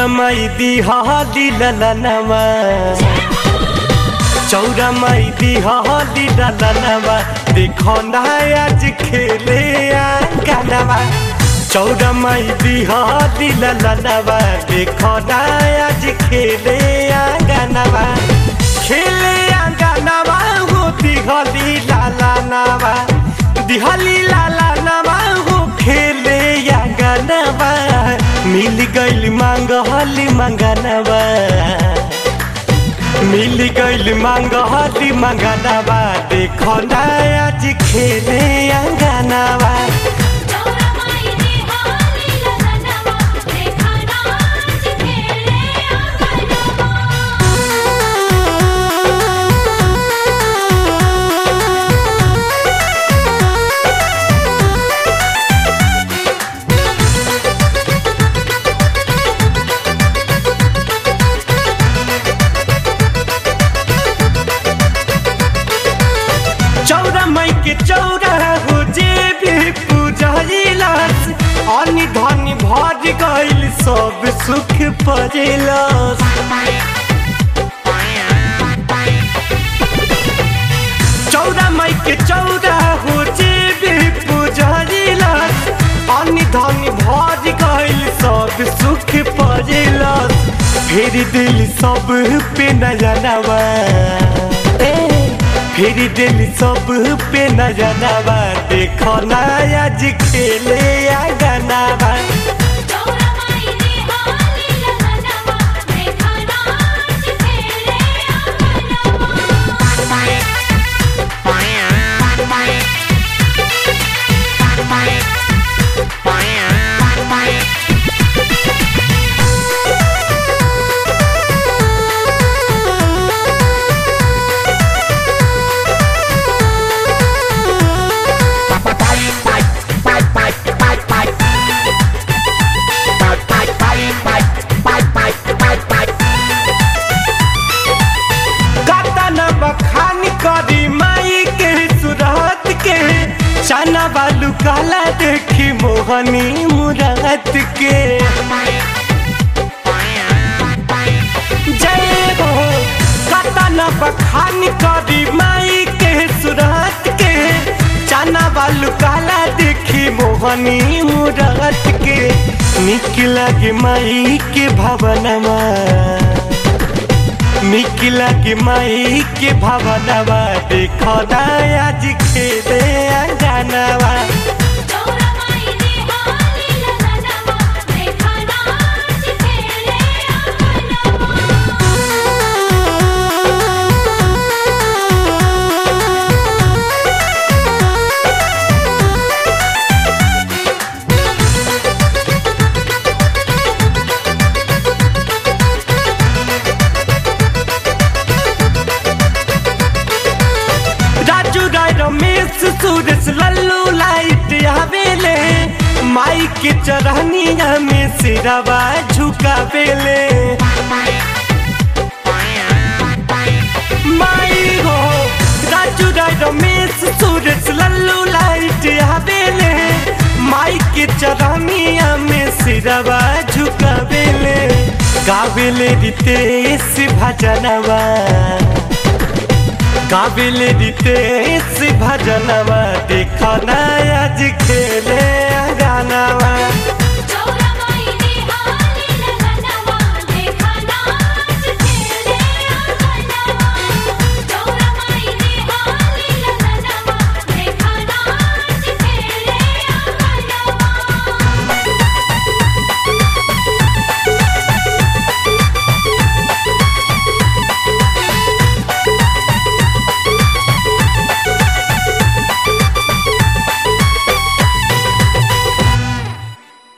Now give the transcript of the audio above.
चौरमई दिहाली ललनवा चौरमई दिहाली ललनवा देखो ना आज खेले आंगनवा चौरमई दिहाली ललनवा देखो ना आज खेले आंगनवा खेले आंगनवा हो दिहाली ललनवा दिहाली ललनवा हो खेले आंगनवा मिल गइल मांगहली मंगनवा मिल गइल मांगहली मंगनवा देखो ना आज खेले आंगनवा चौरमाई दिहाली ललनवा देखा नाच खेले आंगनवा चौरा माई के चौरा हो जे भी पूजैलस अनि धनी भर गइल सब सुख परेलस चौरा माई के चौरा हो जे भी पूजैलस अनि धनी भर गइल सब सुख परेलस फेर दिल सब पे नजरवा ए फिर दिल सब पे नजरवा देखो ना आज खेले आंगनवा चौरमाई दिहाली ललनवा देखा नाच खेले आंगनवा कतन बखान करी माई के सुरत के चना बालू काला देखी मोहनी मुरात के जय हो कतन बखान करी माई के सुरत के चना बालू काला देखी मोहनी मुरात के निक लगे माई के भवनमा निक लगे माई के भवनवा देखो ना आज खेले अंगनवा चौरमाई दिहाली ललनवा देखा नाच खेले आंगनवा राजू राय रमेश सुरेश लल्लू लाइट आवेले माई के चरहनिया में सिरवा झुकावेले माई हो राजू राय रमेश सुरेश लल्लू लाइट आवेले माई के चरहनिया में सिरवा झुकावेले गावेले रितेश भजनवा काबिल रितेश भजनवा देखो ना आज खेले गानवा